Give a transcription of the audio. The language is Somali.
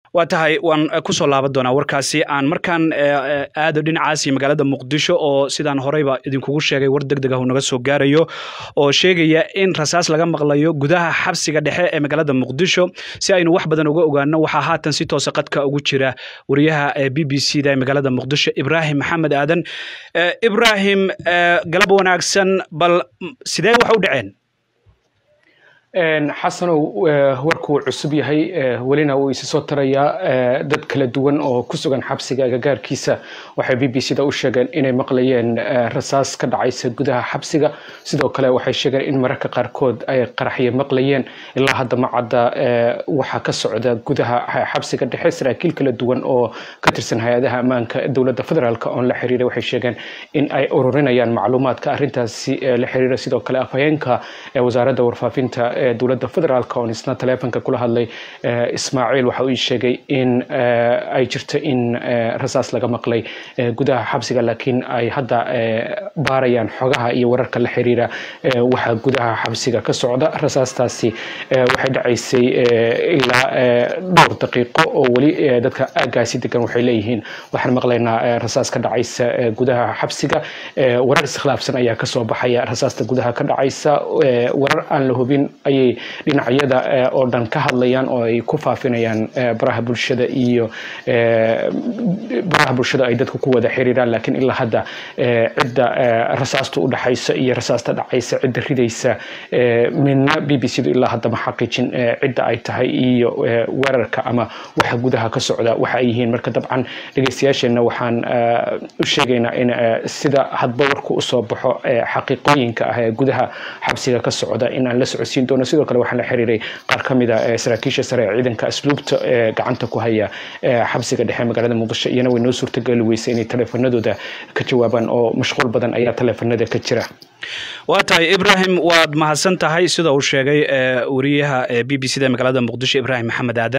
waa tahay waan kusoo laaban doonaa warkaasi aan markaan aado dhinacaas iyo magaalada muqdisho oo sidaan horeyba idinkugu sheegay war deg deg ah uu naga soo gaarayo oo sheegaya in rasaas laga maqlayo gudaha xabsiga dhexe ee magaalada muqdisho si aynu wax badan uga ogaano waxaa haatan si toosa qadka ugu jira wariyaha b b c da ee magaalada muqdisho ibraahim maxamed aadan ibraahim galab wanaagsan bal sidee wax u dhaceen xasanow warkuu cusub yahay welina wuu isi soo tarayaa dad kala duwan oo ku sugan xabsiga agagaarkiisa waxay b b c da u sheegeen inay maqlayeen rasaas ka dhacaysa gudaha xabsiga sidoo kale waxay sheegeen in mararka qaarkood ay qaraxyo maqlayeen ilaa hadda ma cadda waxaa ka socda gudaha xabsiga dhexe saraakiil kala duwan oo ka tirsan hay-adaha ammaanka dowladda federaalk oon la xiriiray waxay sheegeen in ay ururinayaan macluumaadka arrintaasi la xiriira sidoo kale afhayeenka wasaaradda warfaafinta dowladda federaalk oon isna taleefonka kula hadlay ismaaciil waxa uu sheegay in ay jirto in rasaas laga maqlay gudaha xabsiga laakiin ay hadda baarayaan xogaha iyo wararka la xiriira waxa gudaha xabsiga ka socda rasaastaasi waxay dhacaysay ilaa dhowr daqiiqo oo weli dadka aagaasi degan waxay leeyihiin waxaan maqlaynaa rasaas ka dhacaysa gudaha xabsiga warar iskhilaafsan ayaa kasoo baxaya rasaasta gudaha ka dhacaysa warar aan la hubin ayay dhinacyada oo dhan ka hadlayaan oo ay ku faafinayaan baraha bulshada iyo baraha bulshada ay dadku ku wada xiriiraan laakiin ilaa hadda cidda rasaasta u dhaxaysa iyo rasaasta dhacaysa cidda ridaysa midna b b c du ilaa hadda ma xaqiijin cidda ay tahay iyo weerarka ama waxa gudaha ka socda waxa ay yihiin marka dabcan dhegeystayaasheenna waxaan u sheegaynaa in sida hadba warku usoo baxo xaqiiqooyinka ah ee gudaha xabsiga ka socda in aan la socodsiin doono sidoo kale waxaan la xiriiray qaar ka mid a saraakiisha sare ee ciidanka asluubta ee gacanta ku haya xabsiga dhexe magaalada muqdisho iyana way noo suurtageli weysay inay taleefanadooda ka jawaabaan oo mashquul badan ayaa taleefanada ka jira waa tahay ibraahim waad mahadsan tahay sida uu sheegay wariyaha b b c da magaalada muqdisho ibraahim maxamed aadan